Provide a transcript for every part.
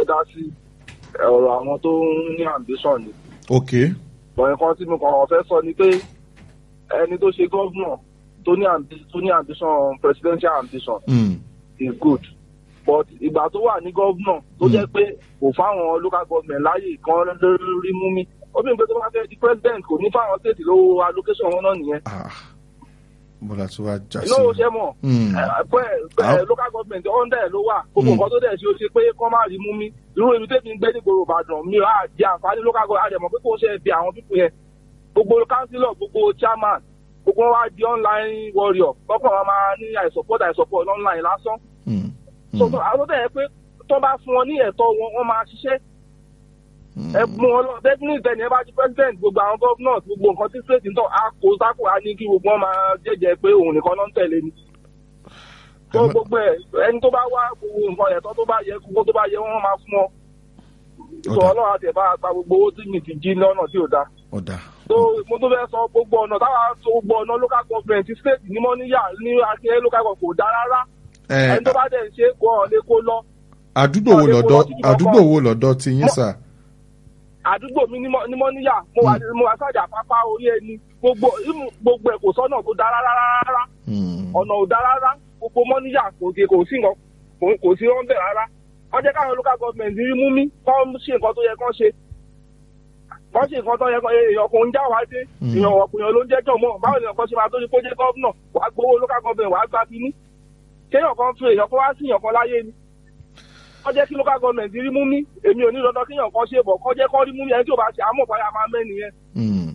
fẹ́ dá sí ọ̀rọ̀ àwọn tó ń ní ambition ni ok bọ̀ nǹkan tí mo kàn fẹ́ sọ ni pé ẹni tó ṣe gọ́vnà tó ní ambi- tó ní ambition presidential ambition mm. is good but ìgbà tó wà ní gọ́vnà tó jẹ́ pé kò fáwọn local government láàyè kan lórí mú mi ó bí n pé tó bá fẹ́ di president kò ní fáwọn state lówó allocation wọn náà nìyẹn ah bọ́lá tó wá já sí inú ṣe mọ̀ Mm. pé Ah. local government ọ̀ndẹ̀ ló wà gbogbo Mm. nǹkan tó dẹ̀ ṣe ó ṣe pé kọ́ máa rí mú mi irú èmi tẹ́mi ń gbé nígboro ìbàdàn mi á di àǹfààní local government àdẹ̀mọ̀ pé kò ṣe bí àwọn pípọ̀ yẹn gbogbo councillor gbogbo chairman gbogbo wọn wá di online warrior kọ́kọ́ wọn máa ní i support i support online lásán Mm. so so àwọn tó dẹ̀ yẹ pé tó bá fún wọn ní ẹ̀tọ́ wọn wọ́n máa ṣiṣẹ́ ẹ mú wọn lọ definitely tẹni ẹ bá di president gbogbo àwọn governors gbogbo nǹkan tí state ń tọ́ a kò sáko a ní kí gbogbo wọn máa jẹ́jẹ́ pé òun nìkan ló ń tẹ̀lé ni tó Ẹ má- gbogbo ẹ ẹni tó bá wá gbogbo nǹkan ẹ̀tọ́ tó bá yẹ gbogbo tó bá yẹ wọ́n máa fún ọ sọ Ọ̀dà. ọlọ́run àti ẹ̀ bá gba gbogbo owó tí mi ti jí lọ́nà tí ò dáa ọ̀dà tó mo tó fẹ́ sọ gbogbo ọ̀nà táwa tó gbogbo ọ̀nà local government state ní mọ́níyà ní akínyẹ́ local government kò dáa rárá ẹ ẹni tó bá dẹ̀ ń ṣe kó ọ̀ lé kó lọ àdúgbò wo Ọ̀dẹ̀ kò lọ́dọ̀ lọ síbi kankan. àdúgbò wo lọ́dọ̀ ti yín sà àdúgbò mi ní Mọ́- ní mọ́níyà mo wà mo wà sájà pápá orí ẹni gbogbo ìmú- gbogbo ẹ̀ kò sọ́nà tó dáa rárá rárá Mm. ọ̀nà ò dáa rárá gbogbo mọ́níyà kò sí kò sí nǹkan kò- kò sí rọ́ńbẹ̀ rárá wọ́n jẹ́ káwọn local government rí mú mi kọ́ ṣe nǹkan tó yẹ kán ṣe kọ́ ṣe nǹkan tó yẹ kán èèyàn kò ń já wá dé Mm. èèyàn ọ̀pìyàn ló ń jẹ́jọ́ mọ́ báwo ni nǹkan ṣe máa tó ní kó jẹ́ gọ́vnà wàá gbowó local government wàá gba kínní kéèyàn kan tún èèyàn kan wá sí èèyàn kan láyé ni wọ́n jẹ́ kí local government rí mú mi èmi ò ní dandan kéèyàn kan ṣe bọ̀ kọ́ jẹ́ kọ́ rí mú mi ẹni tí ò bá ṣe àmọ́ ìpayà máa mẹ́ni yẹn Mm.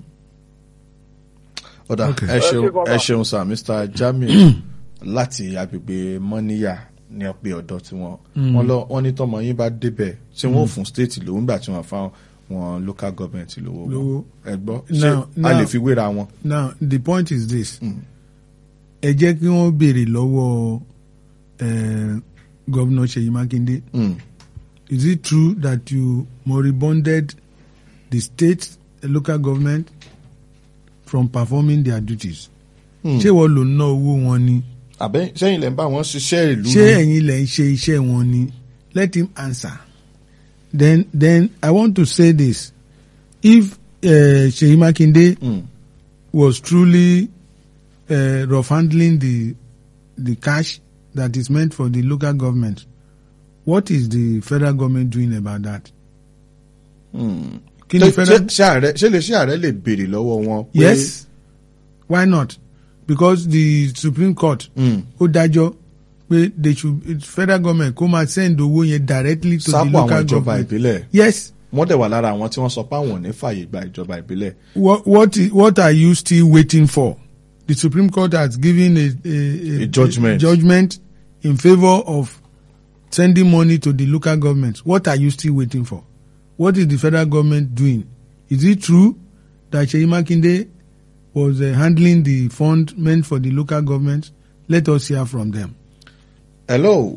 ọ̀dà Okay. ẹ ṣeun Ẹ ṣe gan-an. ẹ ṣeun sà mr jamiu láti agbègbè mọ́níyà ní ọ̀pẹ ọ̀dọ́ tí wọ́n wọ́n lọ wọ́n ní tọmọ yín bá débẹ̀ tí wọ́n ò fún state lówó nígbà tí wọ́n fáwọn wọn local government lówó wọn. Lówó. ẹ gbọ́ ṣé Now- a lè now- fi wéra wọn. now the point is this Mm. ẹ jẹ́ kí wọ́n béèrè lọ́wọ́ eh, governor Ṣèyí Mákindé Mm. is it true that you moribunded the state and local government from performing their duties Mm. ṣé wọ́n lò ń ná owó wọn ni àbẹ́ sẹ́yìn lẹ́ ń bá wọn ṣiṣẹ́ ìlú ṣé ni? ẹ̀yin lẹ̀ ń ṣe iṣẹ́ wọn ni let him answer then then I want to say this if uh, Ṣèyí Mákindé Mm. was truly uh, rough handling the the cash that is meant for the local government. What is the federal government doing about that? Mm. Kí ni Ṣé- federal? ṣé- ṣé ààrẹ- ṣé lè ṣé ààrẹ lè béèrè lọ́wọ́ wọn. pé- Yes. Why not? Because the Supreme Court Mm. ó dájọ́ pé they should federal government kó máa send owó yẹn directly to the sápò àwọn local ìjọba government. ìbílẹ̀ Yes. wọ́n dẹ̀ wà lára àwọn tí wọ́n sọ pé àwọn ò ní fààyè gba ìjọba ìbílẹ̀. What what i- what are you still waiting for? The Supreme Court has given a a, A judgment. judgment in favor of sending money to the local governments. What are you still waiting for? What is the federal government doing? Is it true that Seyi Makinde was uh, handling the fund meant for the local governments? Let us hear from them. hello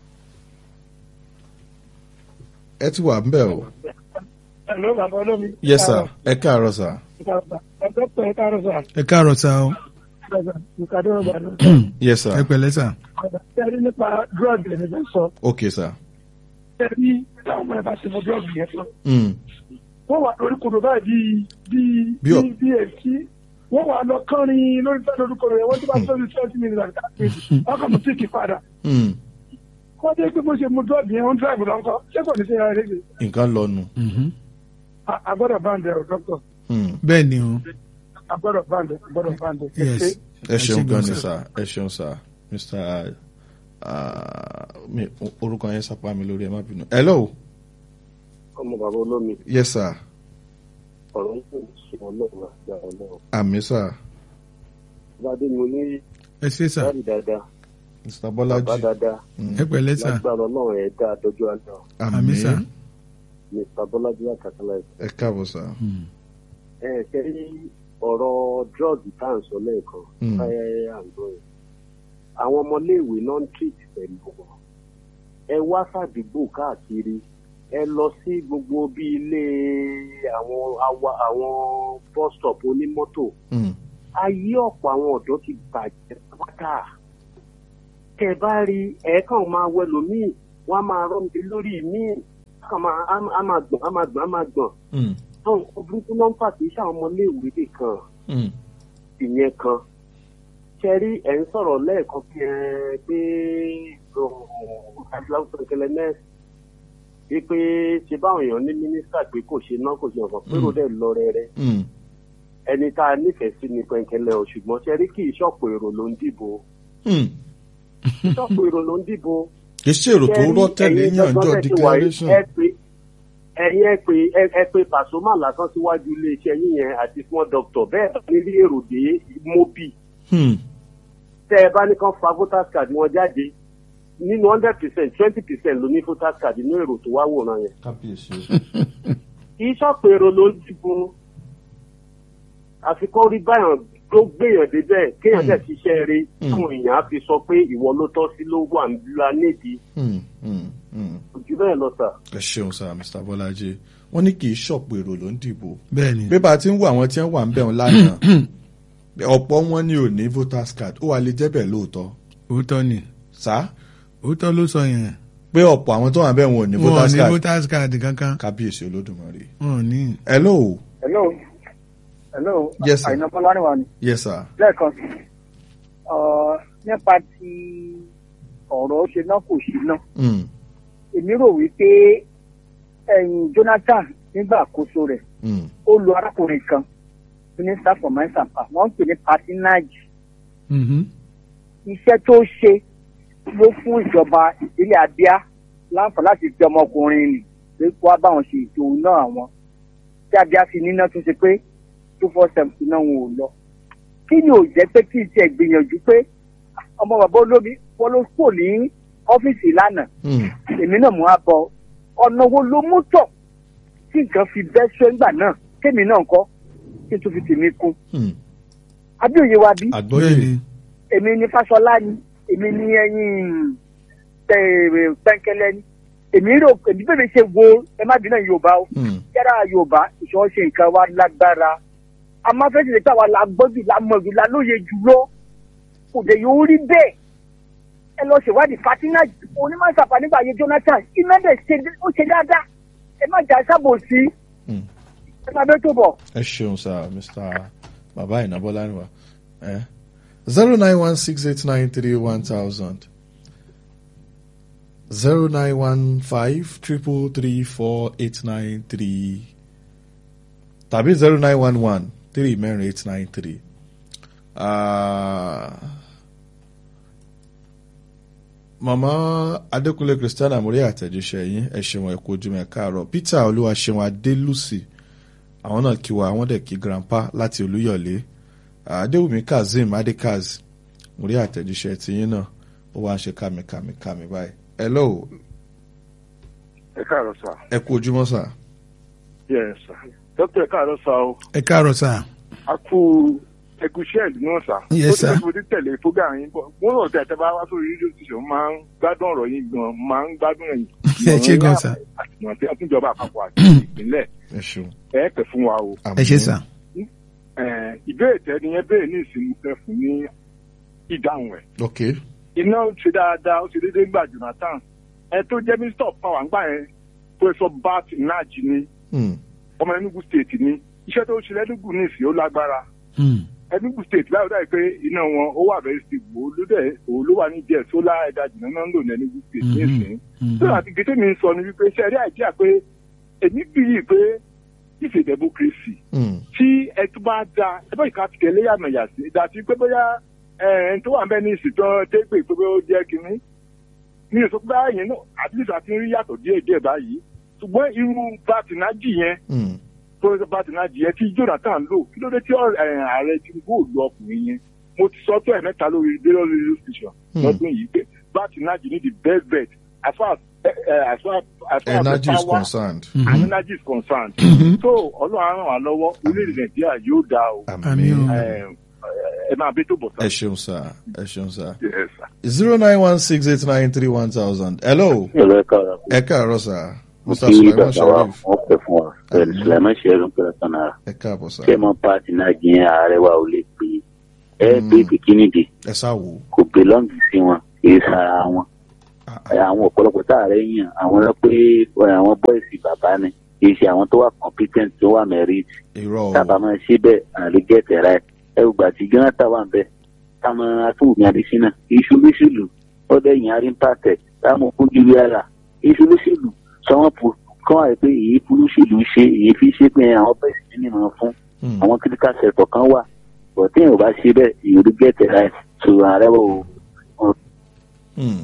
ẹ ti wà ń bẹ̀ o. Hello, bàbá olómi. yes sir ẹ káàárọ̀ sir. Ẹgbẹ́ pẹ̀ káàárọ̀ sà. Ẹ káàárọ̀ sá o. Ìkàdé ọgbà ló. yes sir Ẹ pẹ̀lẹ́ sá. Ṣẹ́rí nípa drug ẹni fẹ́ sọ. okay sir. Ṣẹ́rí táwọn ọmọ ẹ̀ bá ṣe mọ drug yẹn tán. Mm. Wọ́n wà lórí kodò báyìí bíi Bí ọ- bíi bíi èsì. Wọ́n wà lọ kánrin lórí fẹ́ lórí kodò yẹn. Wọ́n ti bá sọ́ọ́rì twenty minutes àti káàkiri. Wọ́n kàn mú tíìkì padà. Mm. Wọ́n dé pé bó ṣe mu drug yẹn, wọ́n drive lọ́nkọ́. Ṣé kò ní ṣe ara rẹ̀ nǹkan lọnu. Agbọ́dọ̀ báńdẹ̀ ọ̀ dọ́kítọ̀. Mm. Bẹ́ẹ̀ ni o. Agbọ́dọ̀ báńdẹ̀ agbọ́dọ̀ báńdẹ̀. Yes. ẹ ṣeun ṣé gan gan ni sir. sir ẹ ṣeun sir mr ah, mi- orúkọ yẹn sápá mi lórí ẹ má bínú. hello ọmọ bàbá olómi yes sir ọ̀rọ̀ ń pè sí ọlọ́run àti àwọn ọlọ́run. àmì sir Bádé mo ní Ẹ ṣé sá. dáàdì dáadáa, mr bàbá bọ́lájì dáadáa, Ẹ pẹ̀lẹ́ sá. lágbára ọlọ́run ẹ̀ dáa dọ́jú àná. Àmì sá. Mr. Bọ́lájí Àkàtàlá ẹ káàbọ̀ sir. ẹ kẹ́rí ọ̀rọ̀ drọ́ọ̀gì tá à ń sọ lẹ́ẹ̀kan Mm. káyẹ́ àǹdọ́ yẹn. Àwọn ọmọléèwé náà ń treat pẹ̀lú wọn. Ẹ wá sàdúgbò káàkiri. Ẹ lọ sí gbogbo bí ilé àwọn awa àwọn bus stop onímọ́tò. Mm. ayé ọ̀pọ̀ àwọn ọ̀dọ́ ti bàjẹ́ pátá. Tẹ bá rí ẹ̀ẹ́kàn máa wẹlò míì, wọ́n á máa rọ́ mi lórí míì. kàn máa á- á máa gbọ̀n á máa gbọ̀n á máa gbọ̀n Mm, àwọn nǹkan burúkú náà ń fà kì í ṣe àwọn ọmọléèwé nìkan mm, ìyẹn kan ṣẹ́rí ẹ̀ ń sọ̀rọ̀ lẹ́ẹ̀kan bí ẹ pé adúláwọ̀ kẹlẹ́ nẹ́ẹ̀sì bí pé ṣe báwọn èèyàn ní mínísítà pé kò ṣe ná kò ṣe ọ̀kan pérò dẹ̀ lọ rẹ́rẹ́ mm. ẹni tá a nífẹ̀ẹ́ sí ni pẹ̀ǹkẹ́lẹ́ o ṣùgbọ́n ṣẹ́rí kì í ṣọ̀pọ̀ èrò ló ń dìbò Mm. ṣọ̀pọ̀ èrò ló ń dìbò kì í ṣe èrò tó rọ́ tẹ̀lé yànjọ́ declaration. ẹ pé ẹ̀yin ẹ pé ẹ- ẹ pé pàṣọmà lásán síwájú iléeṣẹ́ yín yẹn àti fún dọ́kítọ̀ bẹ́ẹ̀ bá nílé èrò dé mobi Hmm, tẹ́ ẹ bá ní kán fa voters card wọn jáde nínú hundred percent twenty percent ló ní voters card nínú èrò tó wá wòran yẹn. kábíyèsí o. kì í ṣọ̀pọ̀ èrò ló ń dìbò àfikún rí báyọ̀ tó gbéyàn débẹ̀ kéèyàn dẹ̀ ṣiṣẹ́ rí Mm. táwọn èèyàn á fi sọ pé ìwọ ló tọ́ sí ló wà nílá nídìí Hmm, hmm, hmm. ojú bẹ́ẹ̀ lọ sà. ẹ ṣeun sir mr bọ́lájí wọ́n ní kì í ṣọ̀pọ̀ èrò ló ń dìbò. bẹ́ẹ̀ ni bí bá a ti ń wo àwọn tí wọ́n wà ń bẹ̀ wọn lánàá ọ̀pọ̀ wọn ni ò ní voters card ó wà lè jẹ́ bẹ́ẹ̀ lóòótọ́ òótọ́ ni sá òótọ́ ló sọ yẹn pé ọ̀pọ̀ àwọn tó wà ń bẹ̀ wọn ò ní wọn ò voters ní card voters card kankan kábíyèsí olódùmarè. wọn ò ní. hello hello hello Yes, sir. àyìnbó lánìwá ni yes sir. lẹ́ẹ̀kan sí ọ nípa ti ọ̀rọ̀ ṣe náà kò ṣe náà Hmm, èmi rò wípé ẹ̀yìn Jonathan nígbà àkóso rẹ̀ hmm, ó lo arákùnrin kan minister for mines and power wọ́n ń pè ní patinage Mhm. iṣẹ́ tó ṣe ló fún ìjọba ìpínlẹ̀ Abia láǹfààní láti fi ọmọkùnrin nì pé kó wá báwọn ṣe ètò náà àwọn tí Abia fi níná tún ṣe pé two four seven náà wọn ò lọ. kí ni ò jẹ́ pé kí n tiẹ̀ gbìyànjú pé ọmọ bàbá olómi wọn ló kò ní ọ́fíìsì lánàá hmm, èmi náà mú a bọ ọ̀nà wo ló mú tọ̀ tí nǹkan fi bẹ́ ṣe ńgbà náà kémi náà kọ́ kí n tún fi tèmi kún. hmm. abíòye wa bí àgbọ́yé bẹ́ẹ̀ ni èmi ní Fáṣọlá ni èmi ní ẹyin pẹ́ńkẹ́lẹ́ ni èmi rò èmi bẹ́ẹ̀ mi ṣe wo ẹ má bínú Yorùbá o Hmm, yàrá Yorùbá ìṣòro ṣe nǹkan wa lágbára a máa fẹ́ ṣe pé àwa la gbọ́ jù la mọ̀ jù la lóye jù lọ kò dé yóò rí bẹ́ẹ̀ ẹ lọ ṣèwádìí Fatina onímọ̀sáfà nígbà ayé Jonathan iná dẹ̀ ṣe ó ṣe dáadáa ẹ má jà sábò sí hmm. ẹ má bẹ́ tó bọ̀. ẹ ṣeun sir mr baba ìnàbọ́láníwá zero nine one six eight nine three one thousand zero nine one five triple three four eight nine three tàbí zero nine one one three mẹ́rin eight nine three. màmá adékúnlé christiana mórí àtẹ̀jíṣẹ́ yín ẹ ṣeun ẹ kú ojúmọ́ ẹ káàárọ̀ peter olúwaṣeun adélùsì àwọn náà kí wa àwọn dẹ̀ kí grandpa láti olúyọ̀lé adéwùmí kazeem adekaz mórí àtẹ̀jíṣẹ́ tiyín náà ó wá ń ṣe kàmìkàmìkàmì báyìí hello ẹ káàárọ̀ sá. ẹ kú ojúmọ́ sà yes sá. dókítà ẹ káàárọ̀ sá o. ẹ káàárọ̀ sà a kú ẹgúsẹ́ ìlú náà sá. Yes, sir. ó ti fẹ́ tẹ̀lé fúgà yín bọ̀. mo rò tẹ̀ tẹ́ bá wá sórí rédíò station máa ń gbádùn ọ̀rọ̀ yín gan máa ń gbádùn ẹ̀yìn. Ẹ ṣé gan, sir. àtìmọ̀ tí a tún jọba àpapọ̀ àti ìpínlẹ̀ ẹ ṣeun ẹ pẹ̀ fún wa o. ẹ ṣé sà Eh, ìbéèrè tẹ́ ni yẹn béèrè ní ìsinmi fẹ́ fún ní ìdáhùn ẹ̀. ok iná ṣe dáadáa ó ṣe déédéé gbà Jonathan ẹ tó jẹ́ minister of power ńgbà yẹn professor bat naj ni Hmm, ọmọ Enugu state ni iṣẹ́ tó ṣe lẹ́nugu ní ìsìn ó lágbára Hmm. Enugu state báyọ̀ dáì pé iná wọn ó wà very stable ó ló dẹ̀ òun ló wà ní díẹ̀ sólà ẹ̀dá jìnnà náà ń lò ní Enugu state ní Mhm. ìsìn Mhm. tó àti gèdè mi ń sọ ni wípé ṣe rí àìjíà pé èmi bí yìí pé ìfẹ́ democracy hmm, tí ẹ tún bá da ẹ bá ìka ti tẹ̀lé yàmẹ̀yà sí dàtí pé bóyá ẹ ẹni tó wà ń bẹ ní ìsìtàn dégbè pé bóyá ó jẹ́ kínní ní ìsọ pé báyìí náà at least àti rí yàtọ̀ díẹ̀ díẹ̀ báyìí ṣùgbọ́n irú bàtìnájì yẹn hmm, professor bàtìnájì yẹn tí Jonathan lò kí ló dé tí ọ- ẹ, ààrẹ Tinubu ò lu ọkùnrin yẹn mo ti sọ tó ẹ̀ mẹ́ta lórí radio radio station Hmm. lọ́dún yìí pé bàtìnájì ní the best bet as far as ẹ, ẹ, as far as far as the energy is power concerned and energy is concerned. so ọlọ́run á ràn wá lọ́wọ́ orílẹ̀-èdè nàìjíríà yóò dáa o Àmín o. Ẹ, ẹ máa bí tó bọ̀ ẹ sá. ṣeun sà ẹ ṣeun sà Yes, sir. zero nine one six eight nine three one thousand hello Ẹ̀rọ ẹ̀ka ọ̀rọ̀ ẹ káàárọ̀ sà mo mr kí sulaiman bàbá wa sharif wọ́n pẹ̀ fún wa pẹ̀lú Àmín. Sulaiman Ṣẹ́run pẹ̀lú Sanara. ẹ káàbọ̀ sà Ṣé mo pàtì náà jẹ́ ààrẹ wa ò lè pè é? Ẹ Mm. pé bìkínìdì ẹ sá wò ó kò belong sí wọn kì í sara wọn. ẹ, àwọn ọ̀pọ̀lọpọ̀ tá a rẹ̀ yàn àwọn lọ pé ẹ, àwọn bọ́ìsì bàbá ni kì í ṣe àwọn tó wà competent tó wà merit irọ́ o tábà máa ṣe bẹ́ẹ̀ àlè gẹ̀ẹ́tẹ̀ rẹ̀ ẹ ò gbà tí jonathan wà ń bẹ̀ táwọn atúwòmí adésínà iṣu lóṣèlú ọdẹ yìí arí ń pàtẹ táwọn kújú rí ara iṣu lóṣèlú sọwọn pò kọ́ àyè pé èyí polóṣèlú ṣe èyí fi ṣe pé àwọn bẹ́ẹ̀ sì ní ìmọ̀ fún Hmm. àwọn critical sector kan wà bọ̀ tí èèyàn ò bá ṣe bẹ́ẹ̀ èyí ò gẹ̀ẹ́tẹ̀ rẹ̀ tó ààrẹ wò ó Hmm.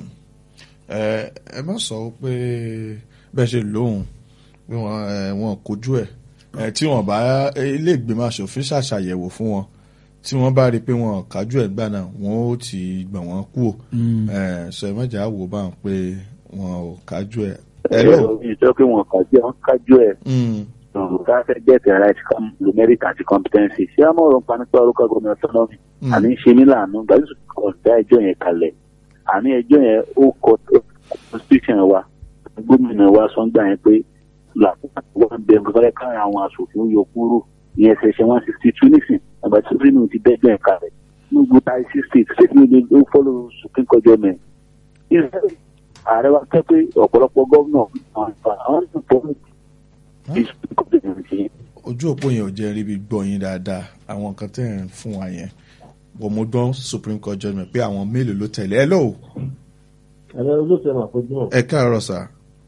ẹ ẹ má sọ pé bẹ́ẹ̀ ṣe lóhùn pé wọ́n ẹ, wọn kojú ẹ̀ ẹ tí wọ́n bá ilé ìgbìmọ̀ asòfin ṣàṣàyẹ̀wò fún wọn tí wọ́n bá rí i pé wọn kájú ẹ̀ gbà náà wọ́n ó ti gbà wọ́n kú ẹ sọ ẹ mọ̀jà wò bá ń pé wọn ò kájú ẹ̀. hello. ìjọ pé wọn kájú ẹ̀ wọn kájú ẹ̀ Hmm. ká fẹ́ gẹ̀ẹ́tẹ̀ right com numeric àti competency ṣé àmọ́ ọ̀rọ̀ nípa nípa local government autonomy Hmm. àní ń ṣe mí láàánú gbàdúrà kò dá ẹjọ́ yẹn kalẹ̀ àní ẹjọ́ yẹn ó kọ constitution wa gómìnà wa sọ ń gbà yẹn pé làkúkú wọn bẹ nǹkan fẹ́ káàrin àwọn aṣòfin yọ kúrò ìyẹn ṣẹṣẹ one sixty two nísìn àgbà tí supreme ti dẹ́jọ́ yẹn kalẹ̀ nígbò táyì sí state state ní ó follow supreme court judgment Israel ààrẹ wa kẹ́ pé ọ̀pọ̀lọpọ̀ gómìnà àwọn tó pọ̀ ní supreme court judgment yẹn ojú òpó yẹn ò jẹ́ ríbi gbọ́ yín dáadáa àwọn nǹkan tẹ̀ ń fún wa yẹn bọ̀ mo gbọ́ supreme court judgment pé àwọn mélòó ló tẹ̀lé hello ẹ̀rọ olóòtú ẹ̀ máa fojú hàn ẹ káàárọ̀ sà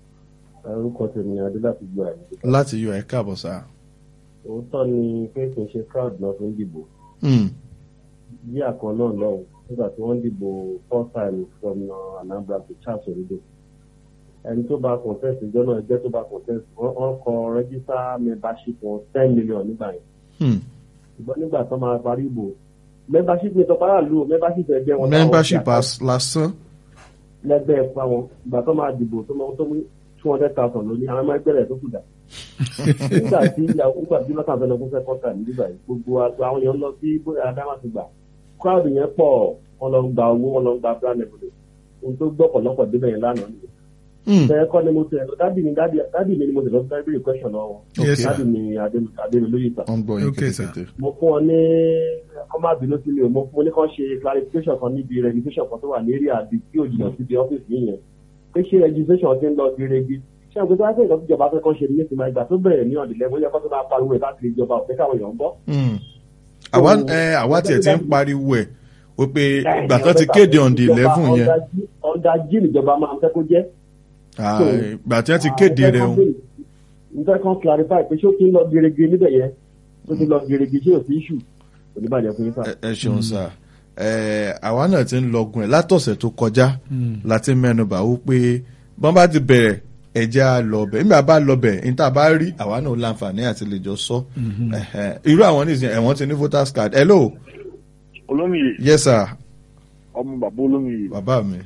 orúkọ tèmi adé láti gbọ́ àyè. láti yọ ẹ káàbọ̀ sà. òótọ́ ni pé kì í ṣe crowd náà fi ń dìbò Hmm. bí àkàn náà lọ́hùn nígbà tí wọ́n dìbò first time from uh, Anambra to Charles Orido ẹni tó bá contest ìjọ náà ẹgbẹ́ tó bá contest wọ́n wọ́n kọ register membership wọn ten million nígbà yẹn Hmm. ṣùgbọ́n nígbà tó máa parí ìbò membership ní tọpárà lù ó membership ẹgbẹ́ wọn táwọn membership ṣe àkọsílẹ̀ as- lásán lẹ́gbẹ́ ẹ̀pá wọn ìgbà tó máa dìbò tó máa tó mú two hundred thousand lóní àwọn ọmọ ẹgbẹ́ rẹ̀ tó kù dà. nígbà tí ìyàwó nígbà tí jonathan fẹ́ lọ fún second time nígbà yìí gbogbo àgbà àwọn èèyàn lọ sí bóyá adama ti gbà crowd yẹn pọ̀ wọ́n lọ ń gba owó wọ́n lọ ń gba brand ebudo ohun tó gbọ́ pọ̀lọpọ̀ débẹ̀ yẹn lánàá nìyẹn. Hmm. bẹ́ẹ̀ kọ́ ni mo tẹ̀ dádì mi dádì dádì mi ni mo tẹ̀ lọ sí bẹ́ẹ̀ question náà wọn Yes, sir. dádì mi adémi lóye ìta wọ́n ń gbọ́ yín Okay, sir. kétékété. mo fún ọ ní kọ́ má bínú sí mi o mo fún ọ ní kàn ṣe clarification kan níbi registration kan tó wà ní area àbí tí ò jìnnà síbi ọ́fíìsì yìí yẹn pé ṣé registration ti ń lọ sí regi ṣé àwọn ìgbésẹ̀ àti ìjọba ìjọba fẹ́ kàn ṣe ní ìsìn máa ìgbà tó bẹ̀rẹ̀ ní ọ̀dìlẹ̀ bóyá kó tó máa pariwo ẹ̀ káàkiri ìjọba òfin káwọn èèyàn ń bọ́. Hmm. àwa ẹ àwa tiẹ̀ ti ń pariwo ẹ̀ ó pé ìgbà tó ti kéde on the eleven yẹn ọ̀dà jí ìjọba máa ń fẹ́ kó jẹ́. ah, ìgbà tí wọ́n ti kéde rẹ̀ o nǹkan kan clarify pé ṣé ó ti ń lọ gerege níbẹ̀ yẹn ó ti lọ gerege ṣé ò sí issue kò ní bàjẹ́ fún yín sáà. ẹ- ẹ ṣeun sà ẹ àwa náà ti ń lọgun ẹ̀ látọ̀sẹ̀ tó kọjá láti mẹ́nubà ó pé bọ́n bá ti bẹ̀rẹ̀ ẹ̀jẹ̀ á lọ bẹ̀ nígbà bá lọ bẹ̀ níta bá rí àwa náà láǹfààní àti lè jọ sọ Ẹ̀hẹ̀. irú àwọn nìsín ẹ̀wọ̀n ti ní voters card hello olómìye yes sir ọmọ bàbá olómìye bàbá mi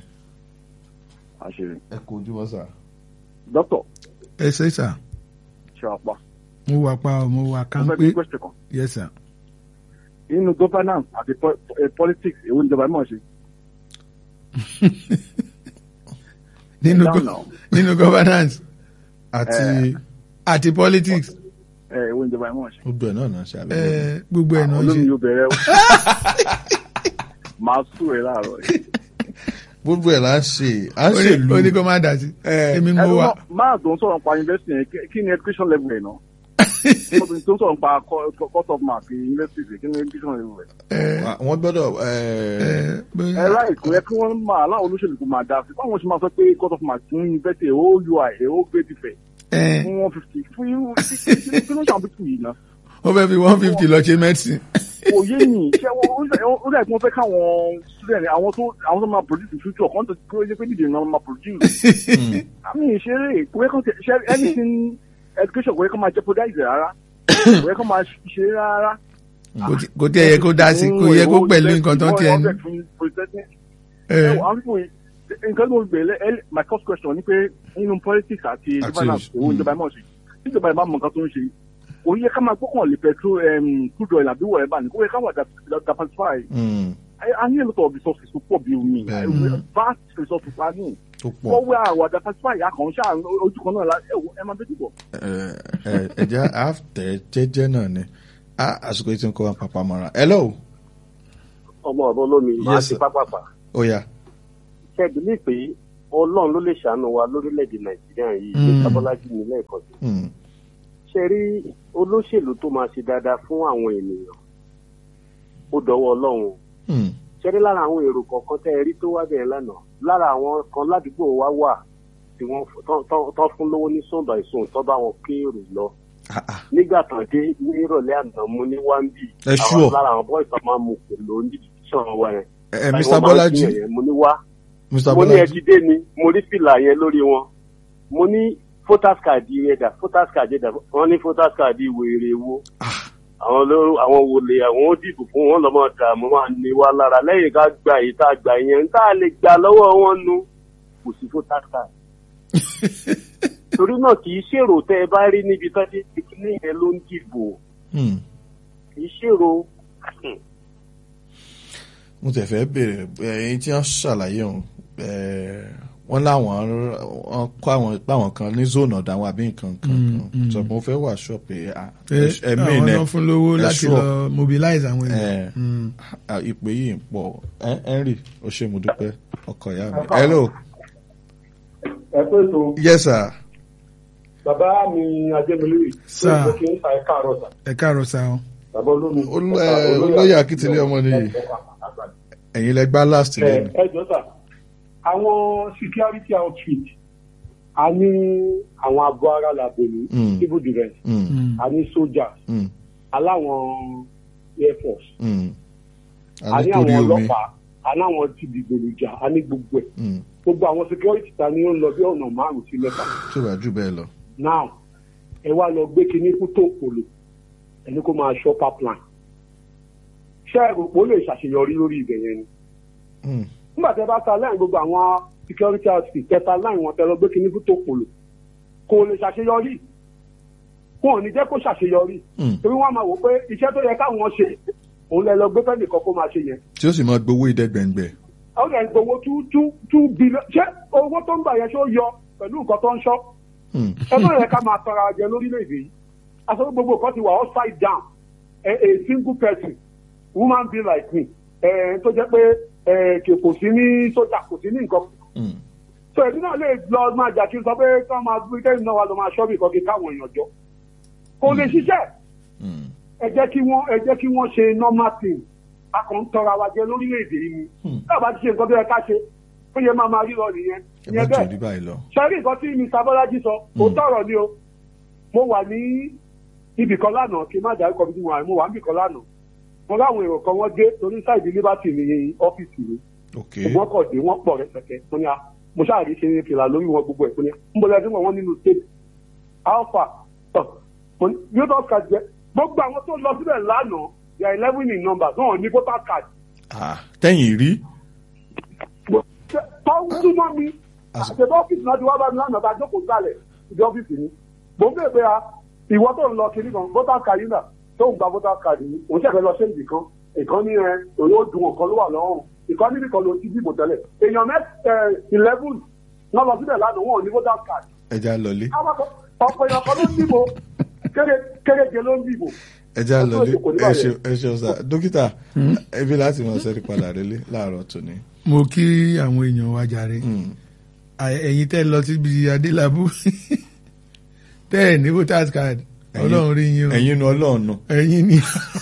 àṣírí ẹ kò ojúmọ́ sà. dókítà ẹ ṣe sà ṣe àpá mo wà pa ọ, mo wà mo kán fẹ́ pé bí question kan yes sir. nínú governance àti po- eh, politics èwo níjọba ẹ̀ mọ̀ ṣe. nínú Down go- now. nínú governance àti àti politics ẹ èwo níjọba ẹ̀ mọ̀ ṣe. gbogbo ẹ̀ náà náà ṣe àlẹ́ ẹ, gbogbo ẹ̀ náà ń olómi ṣe. yóò bẹ̀rẹ̀ o máa sùn ẹ̀ láàárọ̀ yìí. gbogbo ẹ̀ là ń ṣe à ń Ó ní- ṣèlú ó ní kó má dà sí. èmi mo ẹnu wà. náà máa tó ń sọ̀rọ̀ pa university yẹn kí- kí ni education level ẹ̀ náà tó ń sọ̀rọ̀ pa co- co- cut off mark university kí ni education level ẹ̀. ẹ, wọ́n gbọ́dọ̀ ẹ, ẹ, bóyá- ẹ ráì kò yẹ kí wọ́n máa láwọn olóṣèlú kò máa dáa sí báwọn ṣe máa sọ pé cut off mark fún university ó ui ó gbé tìfẹ̀ ẹ, fún one fifty fún irú kí ló ń ṣàwọn pípù yìí náà. ó fẹ́ fi one fifty lọ ṣe medicine. kò yé mi ṣé wọ́n ó dà kí wọ́n fẹ́ káwọn student àwọn tó àwọn tó máa produce in future kan tó kó yẹ pé nídìí náà máa produce. àmì ìṣeré kò yẹ kán tẹ ṣe anything education kò yẹ kán máa jeopardize rárá kò yẹ kán máa ṣe rárá. Kò tí- kò tí ẹ yẹ kó dá sí kò yẹ kó pẹ̀lú nǹkan tó ń tiẹ̀ ní. ẹ ẹ, àwọn fífò yìí nǹkan tó ń gbé ẹ my first question ni pé nínú politics àti Àti governance òṣ- owó ìjọba ẹ̀ mọ̀ ṣe ìjọba ẹ̀ máa mọ nǹkan tó ń ṣe kò yẹ ká máa gbọ́kàn lé petrol um, crude oil àbí wọ̀ ẹ̀ bá ní kò yẹ ká wà diversify mm, I, I need a lot of resources to pọ̀ bí omi. Bẹ́ẹ̀ni. Vast resources wa ní. tó pọ̀ Wọ́n wá àwọn àdàpàsífà ìyá kan ṣáà ojú kan náà la ẹ wo ẹ máa bẹ́ẹ̀ dìbò. ẹ, ẹ, ẹ̀jẹ̀ àtẹ̀ jẹ́jẹ́ náà ni Ah, àsìkò yìí ti ń kọ́ wa pàpà mọ́ra hello ọmọ ọ̀rọ̀ olómi máa Yes, ti sir. pápápá ó yá ṣe bìlí pé ọlọ́run ló lè ṣàánú wa lórílẹ̀‐èdè nàìjíríà yìí Mm. ní sábọ́lájì ní lẹ́ẹ̀kan sí Mm. ṣe rí olóṣèlú tó máa ṣe dáadáa fún àwọn ènìyàn ó dọwọ́ ọlọ́run o. Mm. ṣe rí lára àwọn èrò kọ̀ọ̀kan tẹ́ ẹ rí tó wá bẹ̀rẹ̀ lánàá lára àwọn kan ládùúgbò wa wà tí wọ́n f- tán- tán- tán fún lówó ní sọ̀dọ̀ àìsàn tó bá wọn kéèrò lọ Ah, ah. nígbà tán dé ní ìrọ̀lẹ́ àná mo ní wáńbì Ẹ sure. lára àwọn bọ́ọ̀sì tó máa mú pẹ̀lú onídìíṣàn wa yẹn ẹ ẹ, Báyìí Mr. wọ́n máa ń Bọ́lájí kíyàn yẹn, mo ní wá Mr. mo ní Bọ́lájí ẹdídé ni mo rí fìlà yẹn lórí wọn mo ní photos card yẹn dà photos card yẹn dà wọn ní photos card wèrè wo àwọn ló àwọn wòlé àwọn ó dìbò fún wọn lọmọ dààmú máa ní wa lára lẹ́yìn ká gba èyí tá a gbà yẹn tá a lè gbà lọ́wọ́ wọn nu kò sí photos card torí náà kì í ṣèrò tẹ ẹ bá rí níbi tó ti ti ní yẹn ló ń dìbò Mm. kì í ṣèrò mo tẹ̀ fẹ́ bèrè ẹ̀yin tí wọ́n ṣàlàyé òun wọ́n láwọn wọ́n kọ́ àwọn páwọn kan ní zone ọ̀dà àwọn àbí nǹkan kan kan sọ pé mo fẹ́ wà ṣọ́ọ̀pù ẹ̀mí àwọn ẹ̀ náà fún lówó ẹ láti sure. lọ mobilize àwọn ẹ̀ èèyàn. Mm. à, ìpè yìí ń pọ̀ Hen- Henry ó ṣe mo dúpẹ́ ọkọ̀ ìyá mi. hello ẹ pé tó yes sir bàbá mi ajẹ́milérì Sir. tó kí n ta ẹ̀ka àrọ̀ sà ẹ káàárọ̀ sá o. bàbá olómi. Olú- ẹ, olóyè akíntúndé ọmọ nìyí ẹ̀yin lẹ gbá last ẹ lẹ́nu. ẹ jọ sà àwọn security outfit a ní àwọn abo ara làbẹ̀lú Mm. civil defence Mm, Mm. a ní soldiers mm, aláwọn air force mm. a a ní ní àwọn torí omi. ọlọ́pàá a ní àwọn ti dìgbòlùjà a ní gbogbo ẹ̀ Mm, gbogbo àwọn security ta ni ó ń lọ bí ọ̀nà márùn-ún sí mẹ́ta tí ò bá jù bẹ́ẹ̀ lọ. now ẹ wá lọ gbé kinní kú tó polo ẹni kó máa ṣọ́ pipeline ṣé ẹ rò pé ó lè ṣàṣeyọrí lórí ibẹ̀ yẹn ni Mm, nígbà tí ẹ bá ta láì gbogbo àwọn security outfit tẹta láì wọn tẹ lọ gbé kinní kú tó polo kò lè ṣàṣeyọrí wọn ò ní jẹ́ kó ṣàṣeyọrí mm. torí wọ́n máa wò pé iṣẹ́ tó yẹ káwọn ṣe òun lẹ lọ gbé fẹ́ nìkan kó máa ṣe yẹn tí ó sì máa gbowó ìdẹ́gbẹ̀ngbẹ̀. àwọn ẹ̀ ń gbowó two two two billion ṣé owó tó ń gbà yẹn ṣó yọ pẹ̀lú nǹkan tó ń ṣọ́ Mm, ẹ má yẹ ká máa tọrọ ajẹ lórílẹ̀‐èdè yìí aṣọ gbogbo kan ti wà upside down a, a single person woman be like me ẹ tó jẹ́ pé ẹ kì kò sí ní sójà kò sí ní nǹkan mm. so èmi náà lè lọ máa jà kí n sọ pé kí wọ́n máa gbé kẹ́yìn náà wà lọ máa ṣọ́ọ̀bì kan kí káwọn èèyàn jọ kò lè ṣiṣẹ́ Mm. ẹ jẹ́ kí wọ́n ẹ jẹ́ kí wọ́n ṣe normal thing a kàn ń tọrọ àwa jẹ lórílẹ̀‐èdè yìí ni Hmm. náà bá ti ṣe nǹkan tó yẹ ká ṣe ó yẹ máa máa rí lọ nìyẹn ẹ má ìyẹn jù bẹ́ẹ̀ rí báyìí lọ. sẹ́rí nǹkan tí mr bọ́lájí sọ Mm. òótọ́ ọ̀rọ̀ ni o mo wà ní ibì kan lánàá kí n má dárúkọ bí mo wà mo wà níbì kan lánàá mo láwọn èrò kan wọ́n dé torí sáìdì liberty ní ọ́fíìsì mi ok ṣùgbọ́n kọ̀ dé wọ́n pọ̀ rẹpẹtẹ mo ní a mo ṣáàrí ṣe fìlà lórí wọn gbogbo ẹ̀ mo ní ń bọ́lá ẹni wọn nínú state alpha tọ̀ mo ní yóò card jẹ gbogbo àwọn tó lọ síbẹ̀ lánàá they are eleven in number náà ní voter card Ah, tẹ́yìn rí. tọ́wọ́ súnmọ́ mi Àsìkò- àtẹ̀bọ́ ọ́fíìsì náà ti wá bá mi lánàá bá jókòó sálẹ̀ ìdí ọ́fíìsì mi mo ń bèèrè pé a ìwọ tó ń lọ kiri kan voter card yìí náà tó ń gba voter card yìí òun ṣẹ̀fẹ̀ lọ ṣéǹdì kan ìkan ní ẹ òun ó dùn ọ̀kan ló wà lọ́rùn ìkan níbi kan ló ti dìbò tẹ́lẹ̀ èèyàn mẹ́ eleven náà lọ síbẹ̀ lánàá wọn ò ní voter card ẹja lọlé àwọn kan- ọ̀pọ̀ èèyàn kan ló ń dìbò kéré- kéréje ló ń dìbò ẹja Ẹ tó lọlé ètò kò ní ẹ bàjẹ́. ṣe- ẹ ṣe ọ̀sà dókítà ebi láti mọ̀ sẹ́rí padà rélé láàárọ̀ tòní. mo kí àwọn èèyàn wa jàre Mm, À- ẹ̀yin tẹ́ lọ síbi adélábù tẹ́ ẹ̀ ní voters card ẹ̀yin- ọlọ́run rí yín o ẹ̀yin nu ọlọ́run nu. ẹ̀yin ni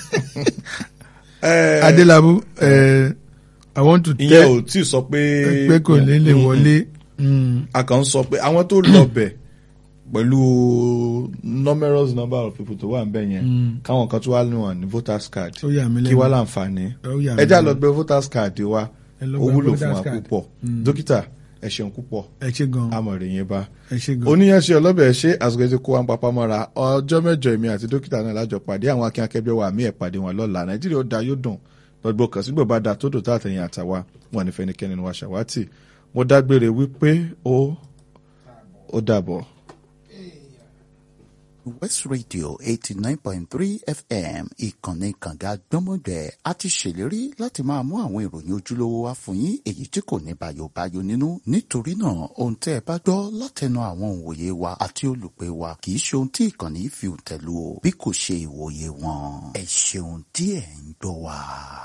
Eh, adélábù ẹ̀ i want to ìyẹn tell ò tí ì sọ pé. pé kò ní lè Mm, wọlé Mm. a kàn ń sọ pé àwọn tó lọ bẹ̀ pẹ̀lú numerous number of people tó wà ń bẹ̀ yẹn Mm. káwọn kan tó wà ní wọn ní voters card ó yà mí kí lẹ́nu wá láǹfààní Ó yà mí ẹjá lẹ́nu. lọ gbé voters card wa Ẹ lọ ó gba wúlò fún voters wa card. púpọ̀ Mm. dókítà ẹ ṣeun púpọ̀ ẹ ṣe gan amọ̀rẹ̀ yẹn bá ẹ ṣe gan oníyanṣe ọlọ́bẹ̀ ṣe àsìkò tí kó wa ń papá mọ́ra ọjọ́ mẹ́jọ èmi àti dókítà náà lájọ pàdé àwọn akin akẹgbẹ́ wa mí ẹ̀ pàdé wọn lọ́la nàìjíríà ó da yóò dùn gbogbo kan sígbò bá da tó dò tá àtẹ̀yìn àtàwa wọn ní fẹnikẹ́ni ni wa ṣàwátì mo dágbére wípé ó ó dàbọ̀. West Radio eighty nine point three FM ìkànnì kànga gbọ́mọgbẹ́ a ti ṣèlérí láti máa mú àwọn ìròyìn ojúlówó wá fún yín èyí tí kò ní bàyòbáyò nínú nítorí náà ohun tẹ́ ẹ bá gbọ́ látẹnu àwọn òǹwòye wa àti olùpẹ̀ wa kì í ṣe ohun tí ìkànnì fi tẹ̀lú o bí kò ṣe ìwòye wọn ẹ ṣeun tí ẹ̀ ń gbọ́ wa.